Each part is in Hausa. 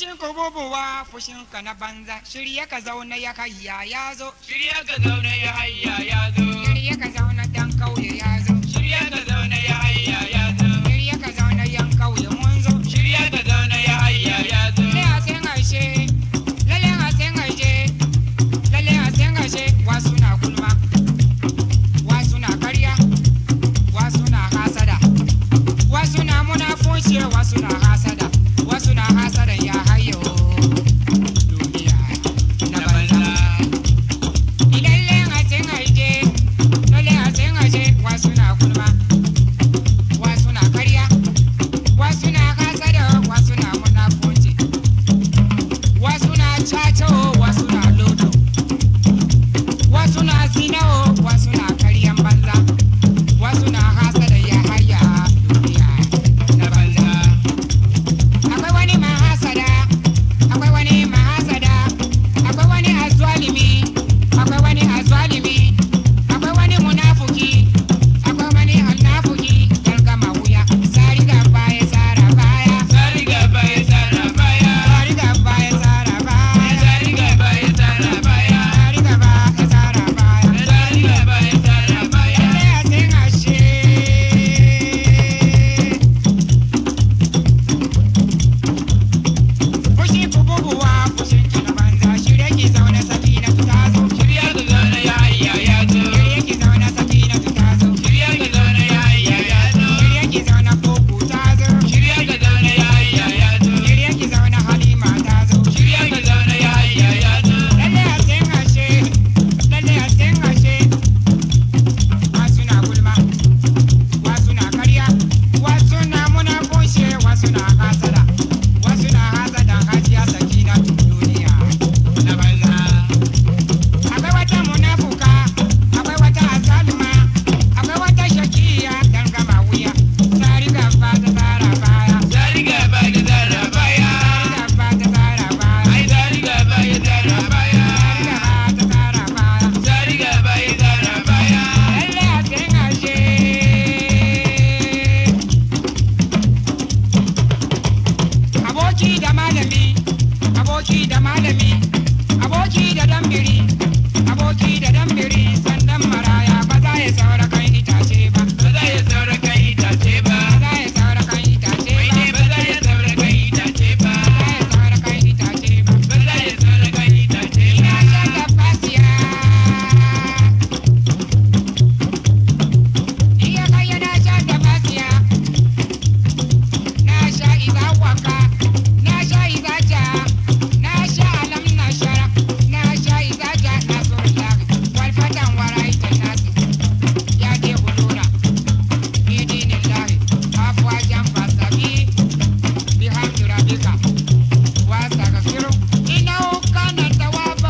Fushin ku bubuwa fushin ka na banza shirye ka zauna ya hayya ya zo Shirya ka zauna ya hayya ya zo. shirye ka zauna dan kauye ya zo Shirya ka zauna ya hayya ya zo. shirye ka zauna yan kauye mun zo Shirya ka zauna ya hayya ya zo. lalle a sen aishe lalle a sen aishe lalle a sen aishe wasu na gulma wasu na karya wasu na hasada wasu na munafunci wasu na hasada wasu na hasada ya hayo duniya na Na banza banza. ilalle a sen aishe lalle a sen aishe wasu na gulma wasu na karya wasu na hasada wasu na munafunci wasu na caca wasu na lodo wasu na zina wasu na karyan banza wasu na hasada ya haya duniya Na banza. akwai wani mahasada akwai wani mahasada akwai wani azwalimi akwai wani azwalimi akwai wani munafuki akwai wani annafuki dan gama wuya sari gaba ya tsara baya Sari gaba ya tsara baya. sari gaba ya tsara baya Sari gaba ya tsara baya. sari gaba ya tsara baya Sari gaba ya tsara baya. lalle a sin ashe fushi bububuwa fushin ki na banza shirye ki zaune sakina ta zo Shirya ka zauna ya hayya ya zo. shirye ki zaune sakina ta zo Shirya ka zauna ya hayya ya zo. shirye ki zaune koko ta zo Shirya ka zauna ya hayya ya zo. shirye ki zaune halima ta zo Shirya ka zauna ya hayya ya zo. lalle a sin ashe lalle a sin ashe wasu na gulma wasu na karya wasu na munafunci wasu na hasada wasu na hasada hajiya sakina duniya Na banza. akwai wata munafuka akwai wata azalima akwai wata shakiya dan gama wuya tari gaba ta tsara baya Sari gaba ya tsara baya. tari gaba ta tsara baya Ai sari gaba ya tsara baya. tari gaba ta tsara baya Sari gaba ya tsara baya. lalle a sin ashe aboki da malami aboki da malami aboki da dambiri aboki da dambiri sandan maraya ba za ya saura kan itace ba Ba za ya saura kan itace ba. ba za ya saura kan itace Mai ba ne ba za ya saura kan itace ba. ba za ya saura kan itace ba Ba za ya saura kan itace ina ba. sha tabbasiya iya kai na sha tabbasiya na sha iza waka na sha iza ja na sha alam na shara na sha iza ja na so laga wal fatan warai ta nasi ya ke bulura bidinillahi afwa jan fasabi bihamdi rabbika wastaghfiru innahu kana tawwaba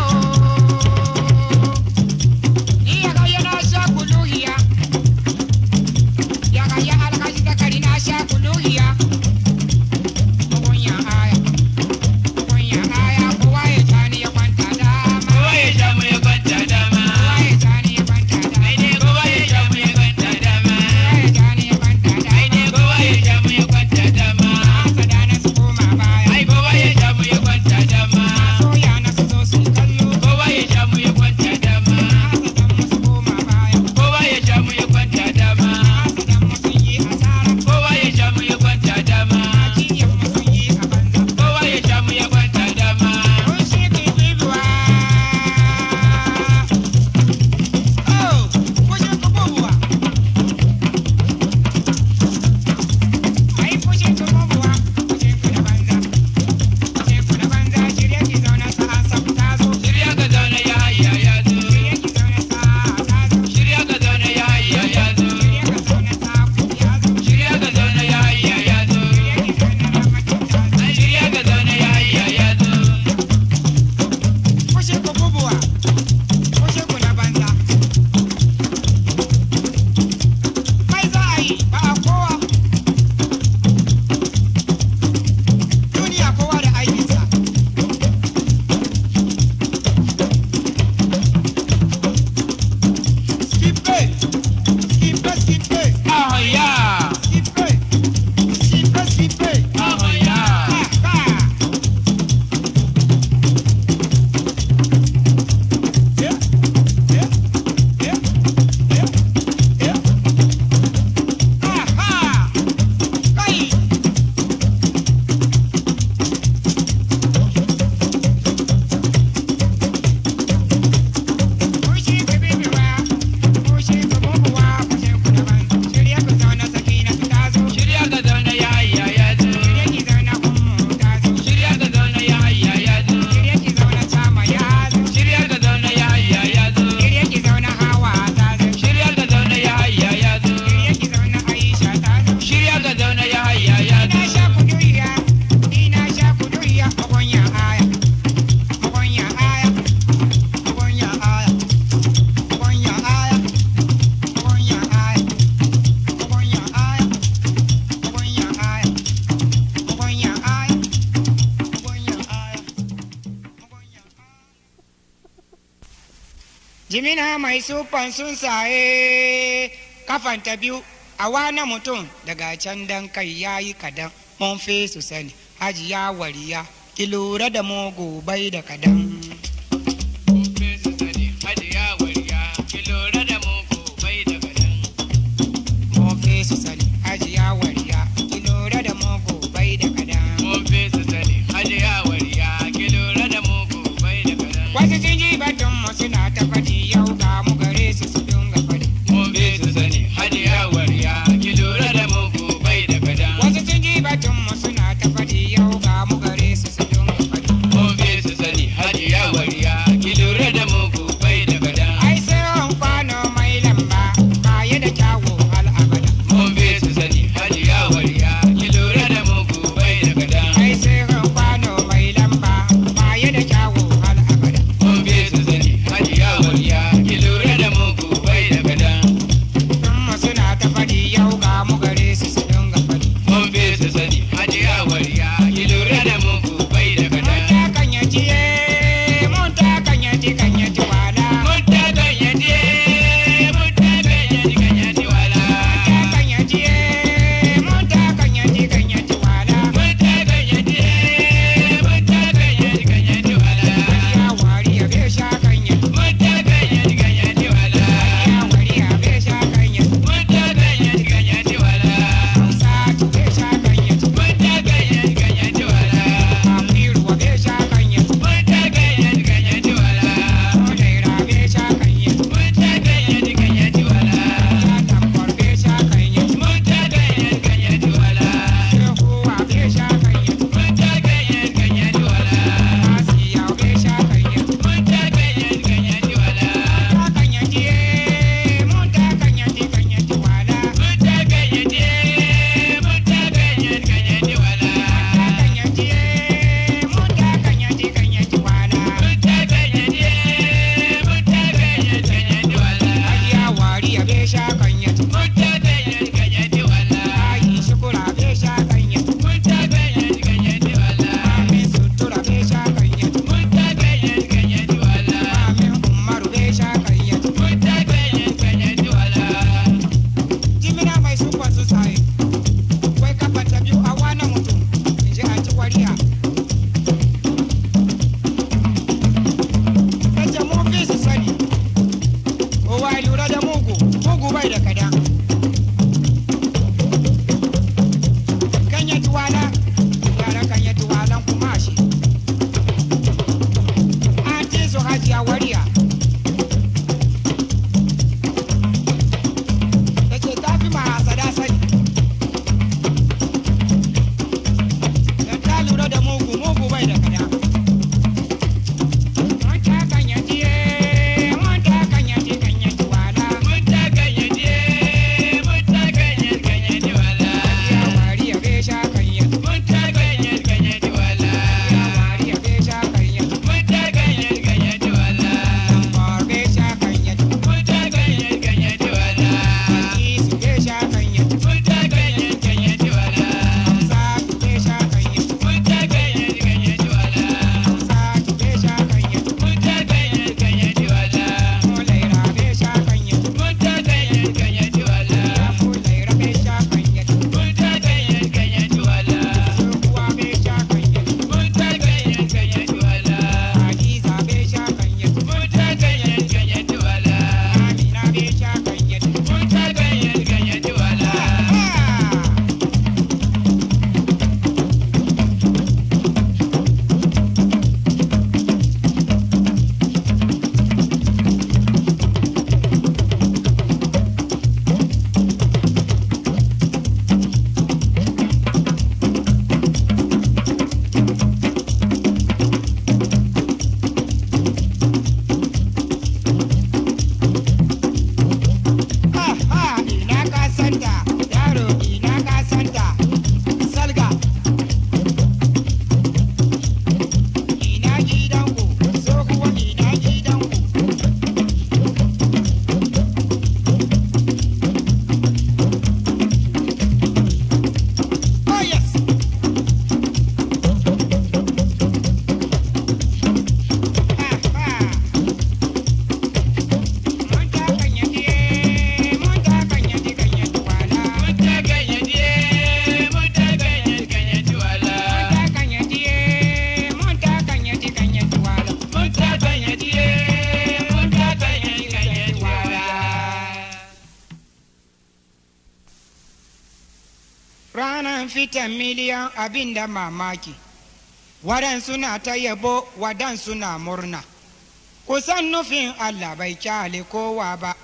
iya ga yana sha kuluhiya ya ga ya alhaji zakari na sha kuluhiya mugunya aya mugunya aya kowa ya tani ya kwanta dama Kowa ya sha mu ya kwanta dama. kowa ya tani ya kwanta dama Ai ne kowa ya sha mu ya kwanta dama. kowa ya tani ya kwanta Ai ne dama kowa ya sha mu ya kwanta dama. hasada na su koma baya Ai jimina mai sufan sun saye kafanta biyu a wani mutum daga can dan kai ya yi kadan mun fi su sani hajiya wariya ki lura da mugu bai da kadan Kofi su sani hajiya wariya ki lura da mugu bai da kadan. mun fi su sani hajiya wariya ki lura da mugu bai da kadan Kofi su sani hajiya wariya ki lura da mugu bai da kadan. wasu sun ji batun mu suna ta faɗi yau ga mu gare su su dinga faɗi Kofi su sani hajiya wariya ki lura da mugu bai da kadan. wasu sun ji batun mu suna ta faɗi yau ga mu gare su su dinga faɗi Kofi su sani hajiya fitan miliyan abin da mamaki waɗansu na ta yabo waɗansu na murna kusan nufin allah bai kyale kowa ba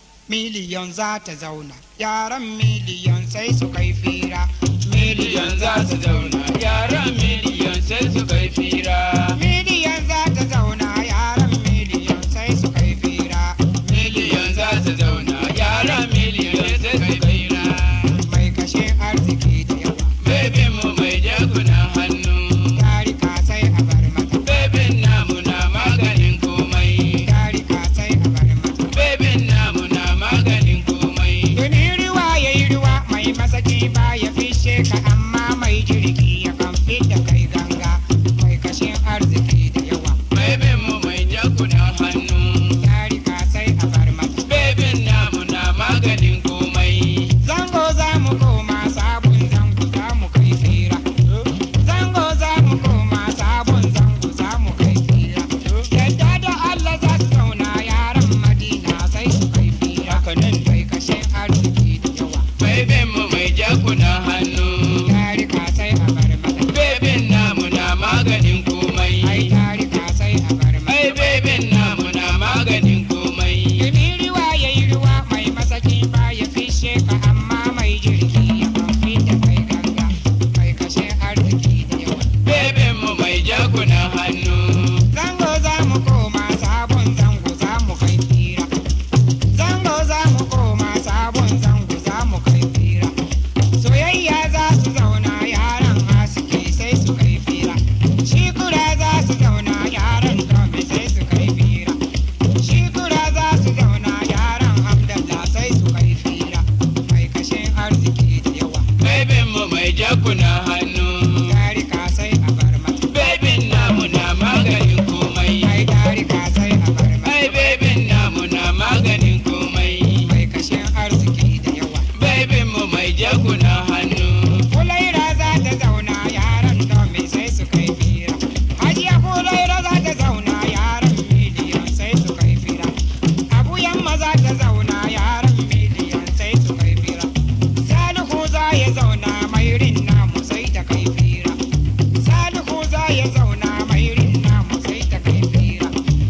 miliyon za ta zauna yaran miliyon sai su kai fira miliyan za su zauna yaran miliyan sai su kai fira miliyon za ta zauna yaran miliyon sai su kai fira miliyan za su zauna yaran miliyan sai su kai fira mai kashe arziki da yawa bebin mu mai jakunan hannu tarika sai a bar mata bebin namu na maganin komai tarika sai a bar mata bebin namu na maganin komai Tuni ruwa ya yi ruwa mai masaki ba ya fishe ka amma mai jirgi ya kan da kai ganga mai kashin arziki da yawa. bebin mu mai jakunan hannu Tarika sai a bar mata. bebin namu na maganin komai Zango za mu koma sabon zango za mu kai fira. Zango za mu koma sabon zango za mu kai fira. Yadda da Allah za su zauna yaran Madina sai su kai fira. Mai kashin arziki da yawa. bebin mu mai jakunan hannu Tarika sai a bar mata. bebin namu na maganin Ai komai tarika sai a bar mata. ai bebin namu na maganin komai Dumi ruwa ya yi ruwa mai masaki ba ya fishe ka amma mai jirgi ya kamfi da kai ganga mai kashe arziki da yawa. bebin mu mai jakunan hannu Zango za mu koma sabon zango za mu kai fira. Zango za mu koma sabon zango za mu kai fira. Soyayya za su zauna yaran haske sai su kai fira. Shikura za su zauna yaran dome sai su kai fira. Shikura za su zauna yaran Hamdallah sai su kai fira. Mai kashin arziki da yawa. bebin mu mai jakunan hannu Tarika sai a bar mata. bebin namu na maganin komai Ai tarika sai a bar mata. ai bebin namu na maganin komai Mai kashin arziki da yawa. bebin mu mai jakunan hannu Kulaira za ta zauna yaran domin sai su kai fira. Hajiya Kulaira za ta zauna yaran miliyan sai su kai fira. Abu yamma za ta zauna yaran miliyan sai su kai fira. Salihu za ya zauna mairin namu sai ta kai fira. Salihu za ya zauna mairin namu sai ta kai fira.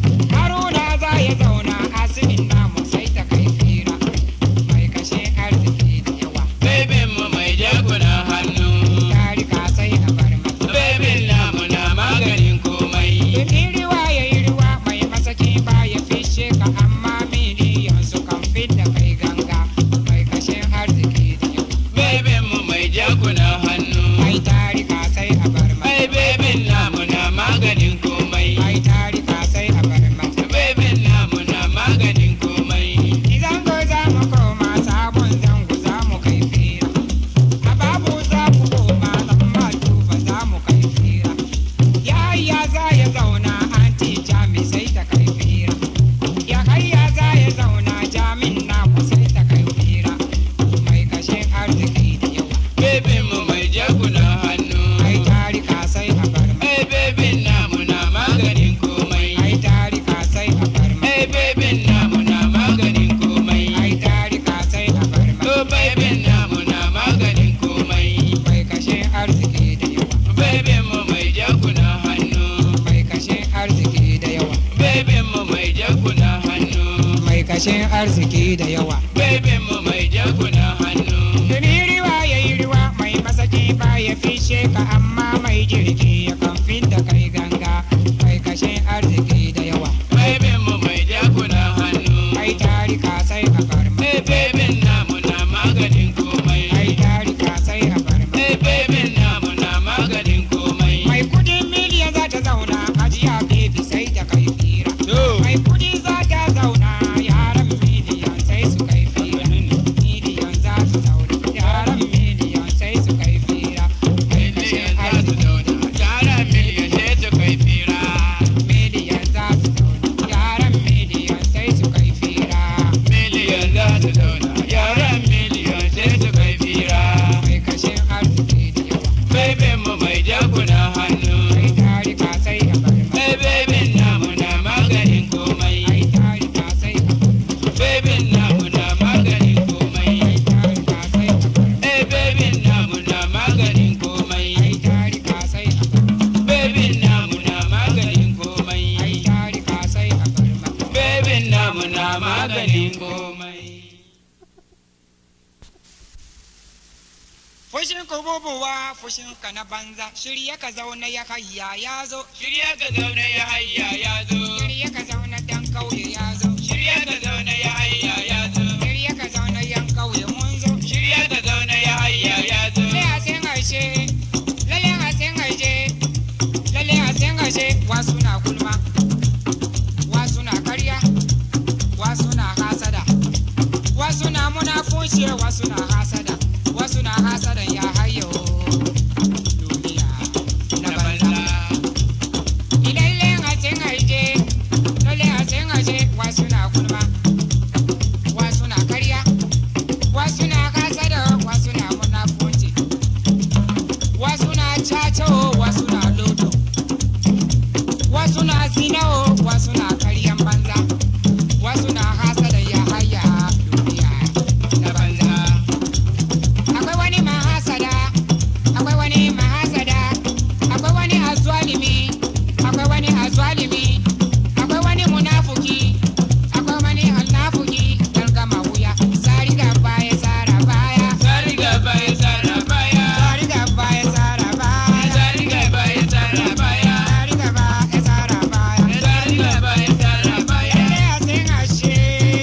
Haruna za ya zauna asimin namu sai ta kai fira. Mai kashe arziki da yawa. bebin mu mai jakunan hannu Tarika sai a bar mata. bebin namu na maganin komai Dumi ruwa ya yi ruwa mai masaki ba ya fishe ka amma miliyan su kan da kai ganga mai kashin arziki da yawa. bebin mu mai jakunan hannu Ai tarika sai a bar mata. ai bebin namu na maganin komai Ai tarika sai a bar mata. bebin namu na maganin komai Zango za mu koma sabon zango za mu kai fira. A babu za mu koma lamba tufa za mu kai fira. Yaya za ya zauna anti jami sai ta kai fira. Ya hayya za ya zauna jamin namu sai ta kai fira. Mai kashe arziki da yawa. bebin mu mai jakunan hannu Ai tarika sai a bar ma. ai bebin namu na maganin komai Ai tarika sai a bar ma. ai bebin namu na maganin komai Ai tarika sai a bar ma. to bebin namu na maganin komai Mai kashe arziki da yawa. bebin mu mai jakunan hannu Mai kashe arziki da yawa. bebin mu mai jakunan hannu mai kashin arziki da yawa. bebin mu mai jakunan hannu Tuni ruwa ya yi ruwa mai masaki ba ya fishe ka amma mai jirgi ya kan da kai ganga mai kashin arziki da yawa. bebin mu mai jakunan hannu Ai tarika sai a bar ma. ai bebin namu na maganin komai Ai tarika sai a bar ma. ai bebin namu na maganin komai Mai kudin miliyan za ta zauna ajiya bebi sai ta kai fira. to Mai kudi za ta zauna yaran miliyan sai su kai fira. Miliyan za su zauna yaran miliyan sai su kai fira. Mai kashin miliyan za su arziki zauna yara maganin komai. Fushin ku bubuwa fushin ka na banza shirya ka zauna ya hayya ya zo Shirya ka zauna ya hayya ya zo. shirya ka zauna dan kauye ya zo Shirya ka zauna ya hayya ya zo. shirya ka zauna yan kauye mun zo Shirya ka zauna ya hayya ya zo. lalle a sen aishe lalle a sen aishe lalle a sen aishe wasu na gulma wasu na karya wasu na hasada wasu na munafunci wasu na hasada wasu na hasadan ya hayo duniya na Na banza banza. Ilaile a sen aishe lalle a sen aishe wasu na gulma wasu na karya wasu na hasada wasu na munafunci wasu na caco wasu na lodo wasu na zinao wasu na karyan banza wasu na hasada ya haya duniya na Na banza banza. akwai wani mahasada akwai wani mahasada akwai wani azwalimi akwai wani azwalimi akwai wani munafuki akwai wani alnafuki dan gama wuya sari gaba ya tsara baya Sari gaba ya tsara baya. sari gaba ya tsara baya Sari gaba ya tsara baya. sari gaba ya tsara baya Sari gaba ya tsara baya. lalle a sin ashe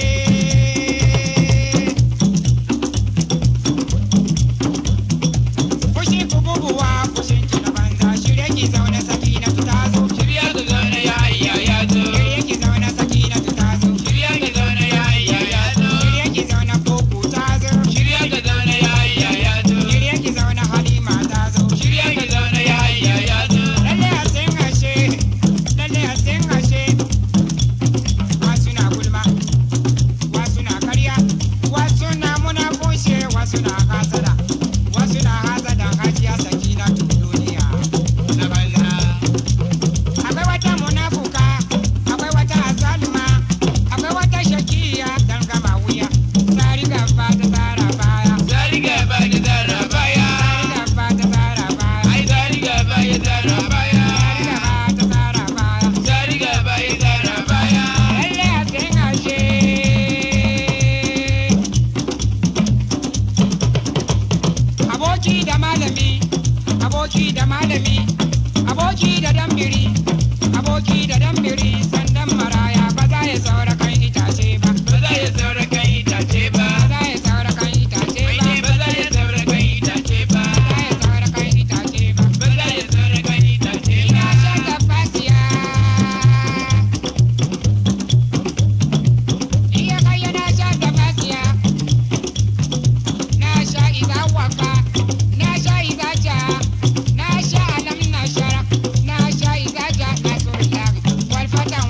fushi ku bubuwa fushin ki na banza shirye ki zaune saki na ta zo Shirya ka zauna ya hayya ya zo. shirye ki zaune saki na ta zo Shirya ka zauna ya hayya ya zo. shirye ki zaune koko ta zo Shirya ka zauna ya hayya ya zo. shirye ki zaune halima ta zo Shirya ka zauna ya hayya ya zo. lalle a sin ashe lalle a sin ashe wasu na gulma wasu na karya wasu na munafunci wasu na hasada wasu na hasada hajiya saki na duniya Na banza. akwai wata munafuka akwai wata azalima akwai wata shakiya dan gama wuya tsari gaba ta tsara baya Sari gaba ya tsara baya. tsari gaba ta tsara baya Ai sari gaba ya tsara baya. tsari gaba ta tsara baya Sari gaba ya tsara baya. lalle a sin ashe aboki da malami aboki da malami aboki da dambiri aboki da dambiri sandan maraya ba za ya saura kan itace ba Ba za ya saura kan itace ba. ba za ya saura kan itace Mai ba ne ba za ya saura kan itace ba. ba za ya saura kan itace ba Ba za ya saura kan itace ina ba. shan tafasiya iya kai na shan tafasiya na sha iza waka na sha iza ja na sha alam na shara na sha iza ja na so lari wal fatan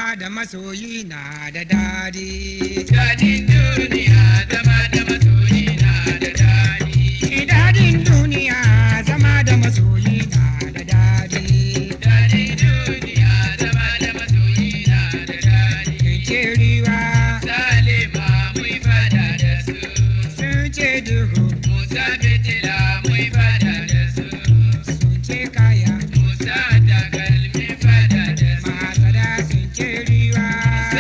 zama da masoyi na da dadi. Dadin duniya zama da masoyi na da daɗi. Dadin duniya zama da masoyi na da dadi. Dadin duniya zama da masoyi na da daɗi. Ce riwa Salima mun fada da su. sun ce duhu Musa fitila mun fada da su. sun ce kaya. Musa takalmin fada da su. Masada sun ce riwa.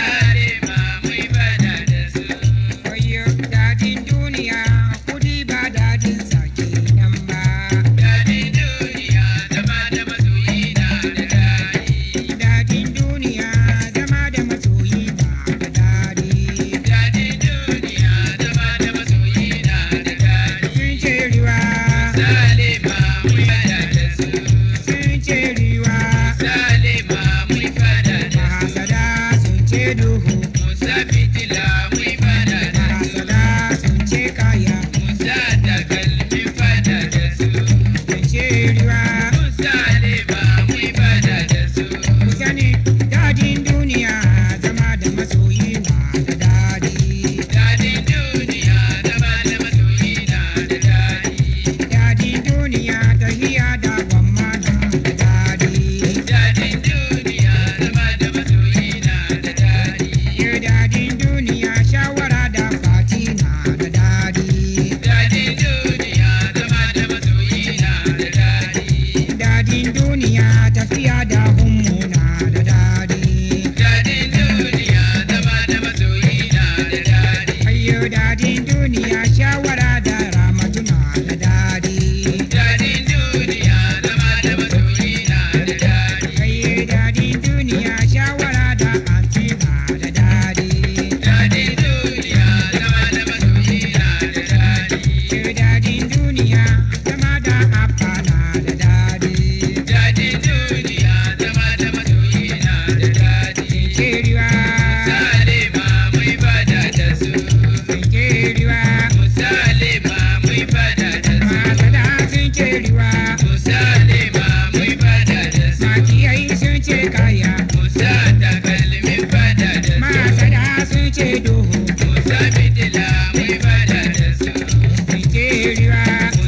Salima mun fada da su. Wayo dadin duniya kudi ba dadin sake nan ba. Dadin duniya zama da masoyi na da daɗi. Dadin duniya zama da masoyi na da dadi. Dadin duniya zama da masoyi na da daɗi. Sun ce riwa, Salima mun fada da su. sun ce riwa. Salima mun fada da su. Mahasada sun ce duhu, Musa fitila mun fada da su. mahasada sun ce kaya. Musa takalmin fada da su. Sun ce riwa, Salima mun fada da su. ku sani dadin duniya zama da masoyi na da dadi. Dadin duniya zama da masoyi na da daɗi. Dadin duniya tahiya da gwamma na da dadi. Dadin duniya zama da masoyi na da daɗi. Ye dadin duniya shawara da fati na da dadi. Dadin duniya zama da masoyi na da daɗi. Dadin duniya tafiya da hummu na da dadi. Dadin duniya zama da masoyi na da daɗi. Ayyo dadin duniya shawara da ramatu na da dadi. Dadin duniya zama da masoyi na da daɗi. Ayye dadin duniya shawara da anti na da dadi. Dadin duniya zama da masoyi na da daɗi. Ayyo dadin duniya zama da abba na da dadi. Dadin duniya zama da masoyi na da daɗi. Keriwa, Salima mun fada da su. keriwa, Salima mun fada da su. masada sun keriwa, Salima mun fada da su. makiyai sun ce kaya, Musa takalmin fada da su. masada sun ce duhu, Musa fitila mun fada da su. keriwa,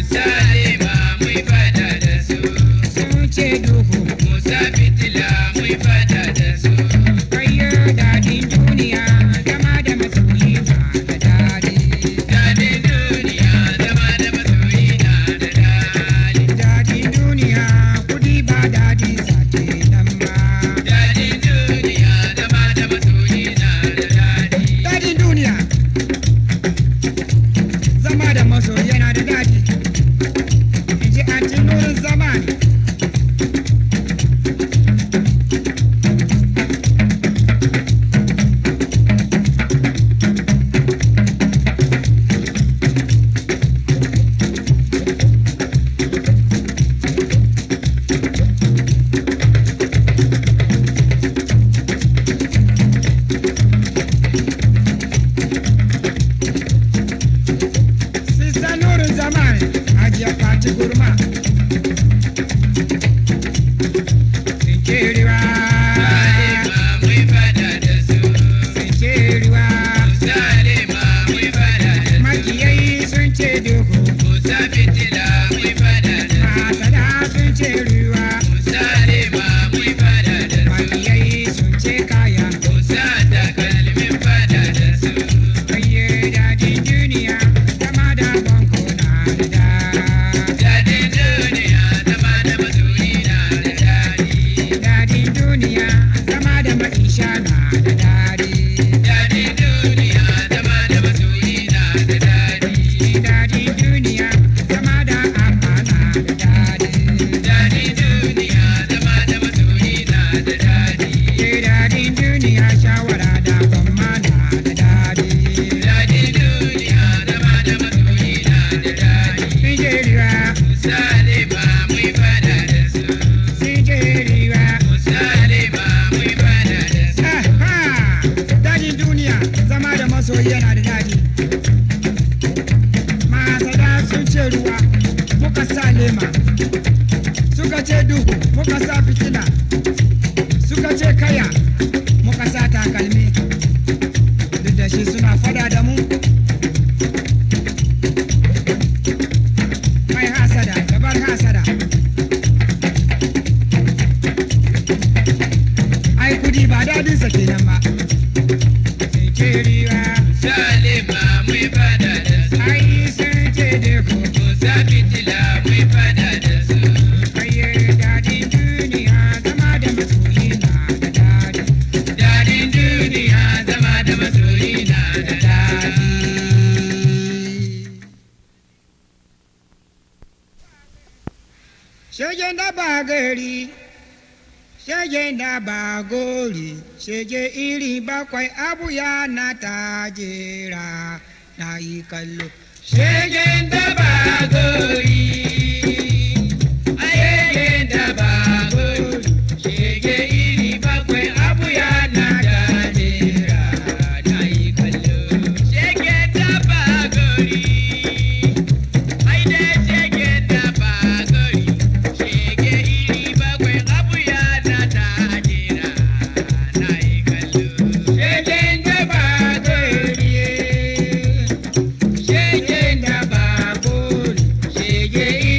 Salima mun fada da su. sun ce duhu, Musa fitila mun fada da su. kayo dadin duniya zama da masoyi na da dadi. Dadin duniya zama da masoyi na da daɗi. Dadin duniya kudi ba dadin sake nan ba. Dadin duniya zama da masoyi na da daɗi. Dadin duniya zama da masoyi yana da dadi. In ji anti nurin zamani. Sista nurin zamani ajiya fati gurma. Sinkeriwa, Salima mun fada da su. sinkeriwa. Salima mun fada da su. Makiyai sun ce duhu, Musa fitila mun fada da su. masada sun ce ruwa. Salima mun fada da su. Makiyai sun ce kaya. Musa takalmin fada da su. Ayye dadin duniya zama da banko na da da. Dadin duniya zama da masoyi na da daɗi. Dadin duniya zama da maisha na da dadi. Dadin duniya zama da masoyi na da daɗi. Dadin duniya zama da abba na da dadi. Dadin duniya zama da masoyi na da daɗi. Ye dadin duniya shawara da gwamma na da dadi. Dadin duniya zama da masoyi na da daɗi. Nijeriya, Salima mun fada da su. Nijeriya. Salima mun fada da su. Aha! Dadin duniya zama da masoyi yana da dadi. Masada sun ce ruwa muka sa lema. Suka ce duhu muka sa fitila. Suka ce kaya muka sa ce riwa Salima mai fada da su. ai sun ce deko Musa fitila mai fada da su. kaye daɗin duniya zama da masoyi na da daɗi Dadin duniya zama da masoyi na da daɗi. Shege da ba gari, shege da ba gori, shege iri bakwai abu ya na tajera na yi kallo. Shegen da ba gori, ayegen da ba gori, shege iri bakwai abu ya na jajera na yi kallo. Shegen da ba gori, ai dai shegen da ba gori, shege iri bakwai abu ya na jajera na yi kallo. Shegen da ba gori. Shege da ba gori, shege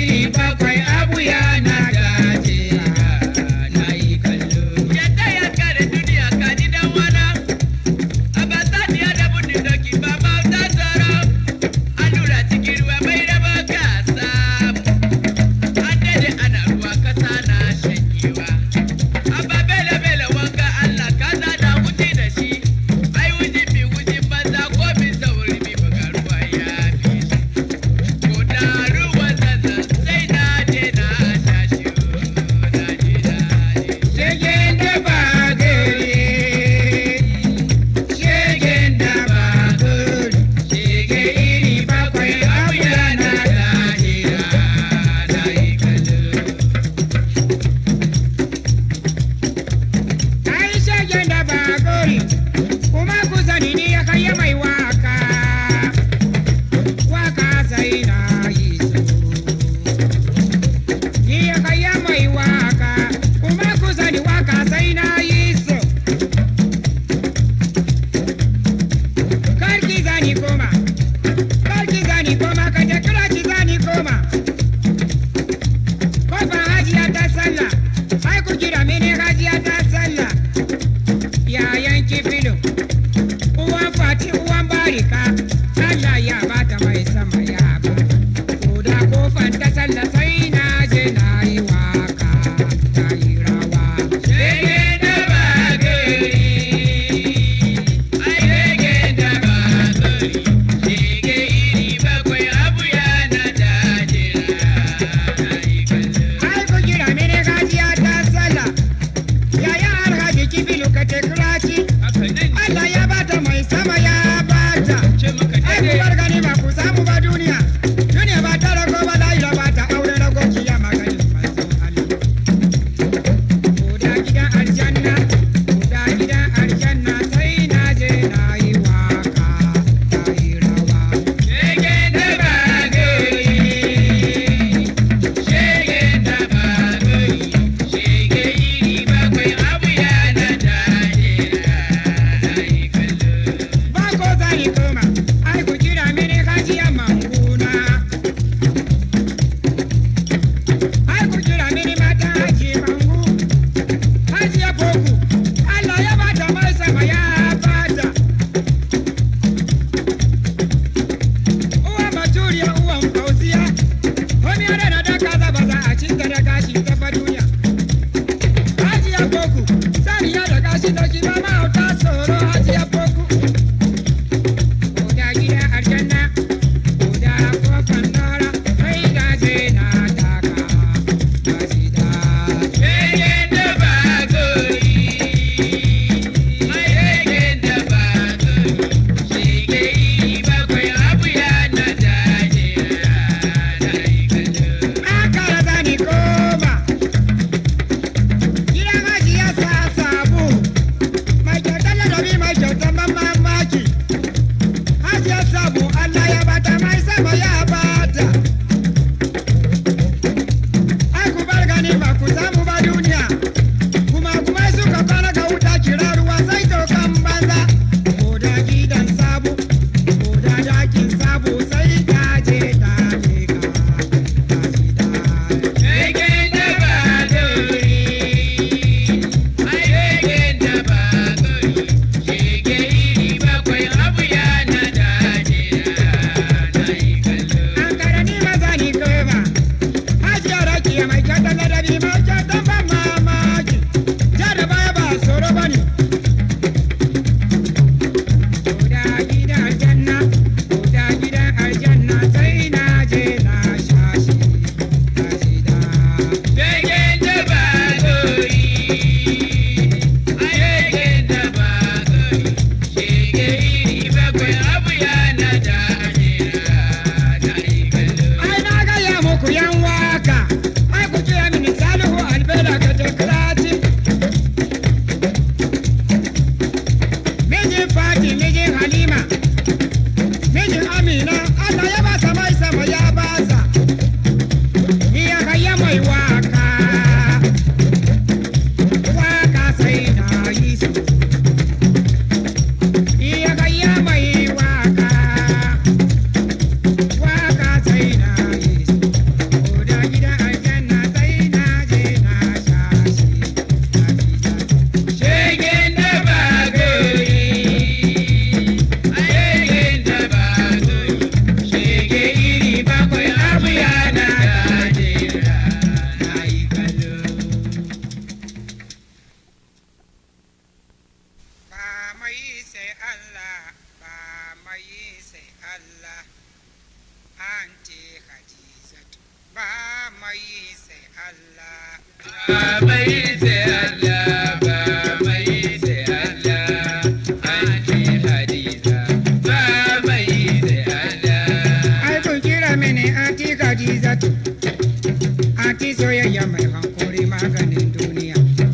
sai Allah ba mai yi sai Allah anti Hadizatu ba mai yi sai Allah Ba mai sai Allah ba mai sai Allah Anti Hadiza ba mai sai Allah ai kun kira mini anti Hadizatu anti soyayya mai hankuri maganin duniya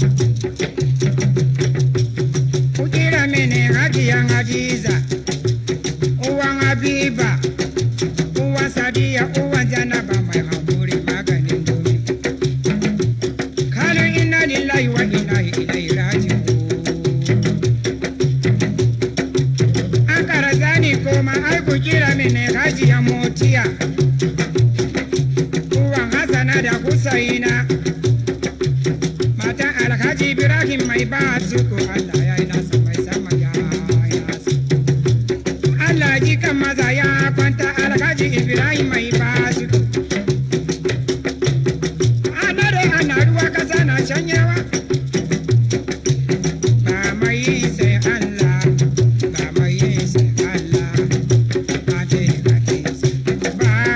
ku kira mini hajiyan Hadiza uwan Habiba uwan Sadiya uwan Janaba mai hankuri maganin duniya kalin inna lillahi wa inna ilaihi raji'un an kara zani koma ai ku kira mini hajiya motiya uwan hasana da husaina matan alhaji ibrahim mai ba su ko allah ya yi nasa mai sama ya yi nasa allah ji kan maza ya kwanta alhaji ibrahim mai ba su ana dai ana ruwa kasa na shanyewa ba mai sai allah ba mai sai allah ba ce ba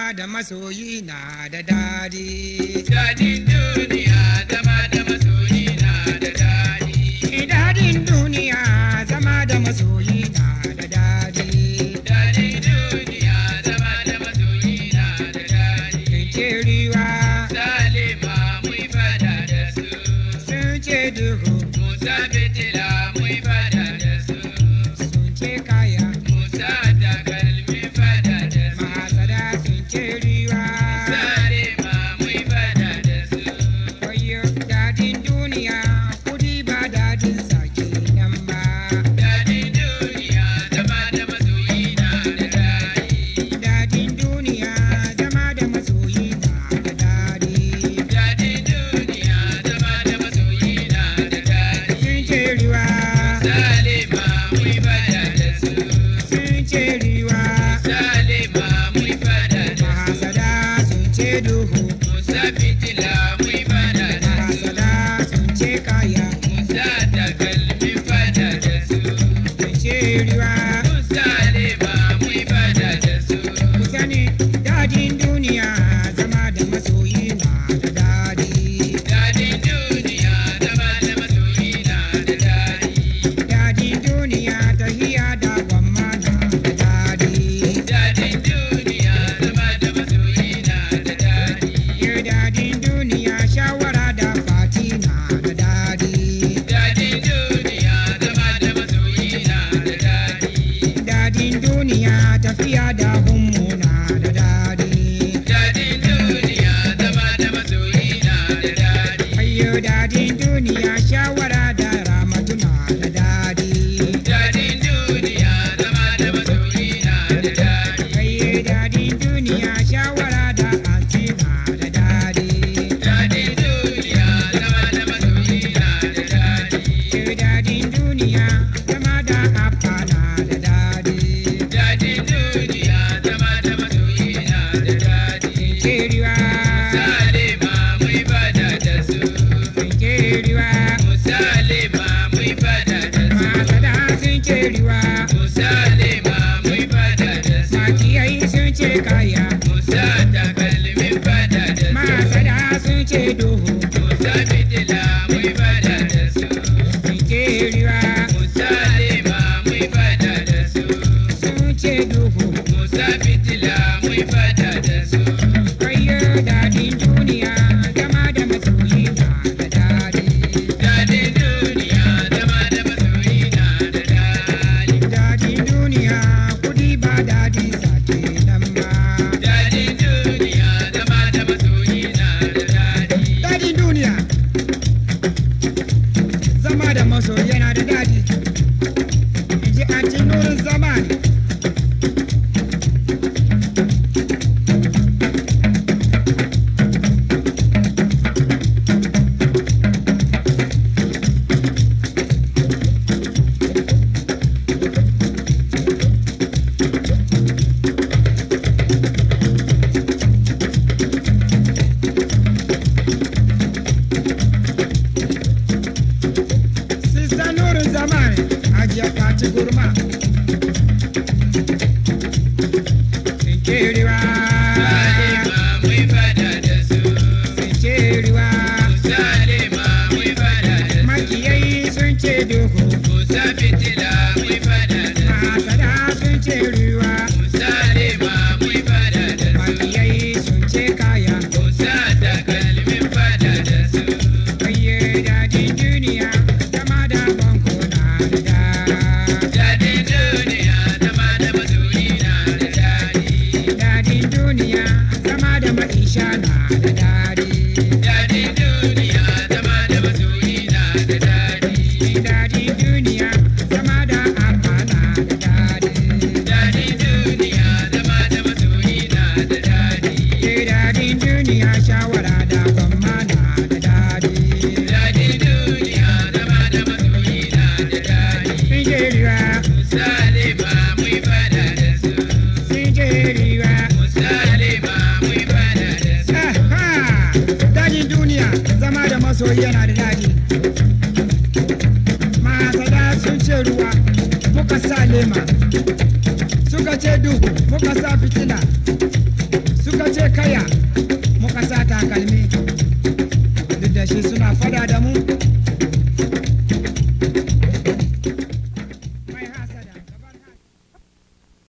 zama da masoyi na da dadi. Dadin duniya zama da masoyi na da daɗi. Dadin duniya zama da masoyi na da dadi. Dadin duniya zama da masoyi na da daɗi. Kiriwa Salima mun fada da su. sun ce duhu Musa fitila mun fada da su. sun ce kaya. Musa takalmi fada da su. Mahasada sun ce riwa. Salima mun fada da su. Wayo dadin duniya kudi ba dadin sake nan ba. Dadin duniya zama da masoyi na da daɗi. Dadin duniya zama da masoyi na da dadi. Dadin duniya zama da masoyi na da daɗi. Sun ce riwa. Salima mun fada da su. Sun ce riwa. Salima mun fada da su. Mahasada sun ce duhu. Musa fitila mun fada da su. Mahasada sun ce kaya. Musa takalmi fada da su. Sun ce riwa. Salima mun fada da su. Ku sani dadin duniya zama da masoyi na da dadi. Dadin duniya zama da masoyi na da daɗi. Dadin duniya tahiya da gwamma na da dadi. Dadin duniya zama da masoyi na da daɗi. Yau dadin duniya shawara da fati na da dadi. Dadin duniya zama da masoyi na da daɗi. Dadin duniya tafiya da hummu na da dadi. Dadin duniya zama da masoyi na da daɗi. Ayyo dadin duniya shawara da ramatu na da dadi. Dadin duniya zama da masoyi na da daɗi. Ayyo dadin duniya shawara da anti na da dadi. Dadin duniya zama da masoyi na da daɗi. Ayyo dadin duniya zama da appa na da dadi. Dadin duniya zama da masoyi na da daɗi. Keriwa, Salima mun fada da su. keriwa, Musalima mun fada da su. masada sun keriwa, Musalima mun fada da su. makiyai sun ce kaya, Musa takalmin fada da su. masada sun ce duhu. Musa fitila mun fada da su. Keriwa, Musalima mun fada da su. sun ce duhu. Musa fitila mun fada da su. Ayyo dadin duniya zama da masoyi na da dadi. Dadin duniya zama da masoyi na da daɗi. Dadin duniya kudi ba dadin sake nan ba. Dadin duniya zama da masoyi na da daɗi. Dadin duniya zama da masoyi yana da dadi. In ji anti nurin zamani. Sista nurin zamani ajiya fati gurma. Sinkeriwa, Salima mun fada da su. sinkeriwa. Salima mun fada da su. Makiyai sun ce duhu, Musa fitila mun fada da su. masada sun ce ruwa. Salima mun fada da su. Makiyai sun ce kaya. Musa takalmin fada da su. Ayye dadin duniya, zama da banko na da da. Dadin duniya zama da masoyi na da daɗi. Dadin duniya, zama da maisha na da dadi. Dadin duniya zama da masoyi na da daɗi. Dadin duniya, zama da abba na da dadi. Dadin duniya zama da masoyi na da daɗi. Dadin duniya, shawara da gwamma na da dadi. Dadin duniya zama da masoyi na da daɗi. Singeriwa, Salima mun fada da su. singeriwa. Salima mun fada da su. Aha! Dadin duniya, zama da masoyi yana da dadi. Masada sun ce ruwa, muka sa lema. Suka ce duhu, muka sa fitila. Suka Adamu